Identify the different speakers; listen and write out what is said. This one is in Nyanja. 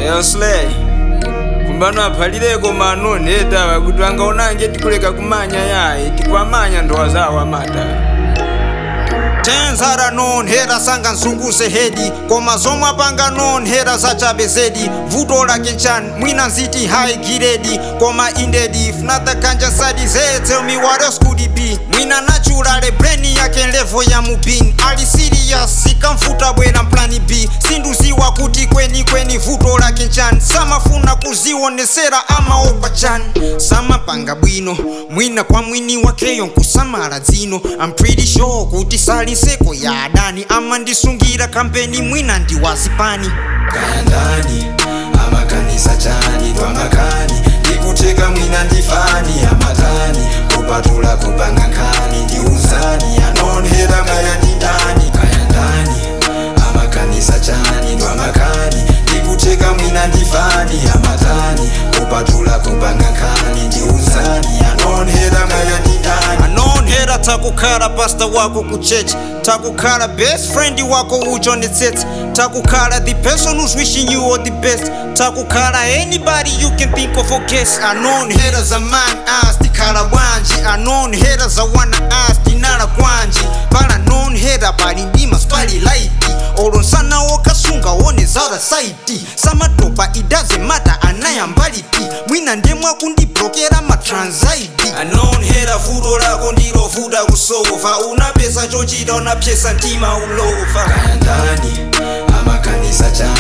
Speaker 1: Eyo Slay kumbano aphalileko mano netawa kuti angaonanje tikuleka kumanya yayi tikwamanya ndowa zawo amata
Speaker 2: tenzara nonhera sanga nzunguse hedi koma zomwe apanga nonhera zachabe zedi vuto lake nchani mwina nziti high giredi koma indedi if not the ganja side they tell me what else could it be mwina naturale brain yake level ya mubini ali serious ikamfuta bwera mplani b sinduziwa kuti kweni kweni vuto lake nchani samafuna kuzionesera amaopa chani samapanga bwino mwina kwa mwini wakeyo nkusamala dzino I'm pretty sure kuti sali nseko ya adani amandisungira kampeni mwina ndi wazipani
Speaker 3: kaya ndani amakanisa chani twamakani ndikuteka mwina ndifani amatani kupatula kupanga nkhani ndi uzani anonhera maya ndi ndani kaya ndani amakanisa chani twamakani ndikuteka mwina ndifani amatani kupatula kupanga nkhani ndi uzani anonhera maya ndi ndani
Speaker 2: anonhera takukhala pasta wako ku church takukhala best friend wako ujonetsetse takukhala the person who's wishing you all the best takukhala anybody you can think of or guess anonhera za man as tikhala bwanji anonhera za wana as tinala kwanji pala nonhera pali ndima spali laiti olonsana wokasunga wone zara saiti samatopa it doesn't matter anayambaliti mwina ndemwa kundiblokera matransaidi
Speaker 3: anonhera vuto lako ndilovuta kusova unapesa chochita unapyesa mtima ulova kaya ndani amakanisa chani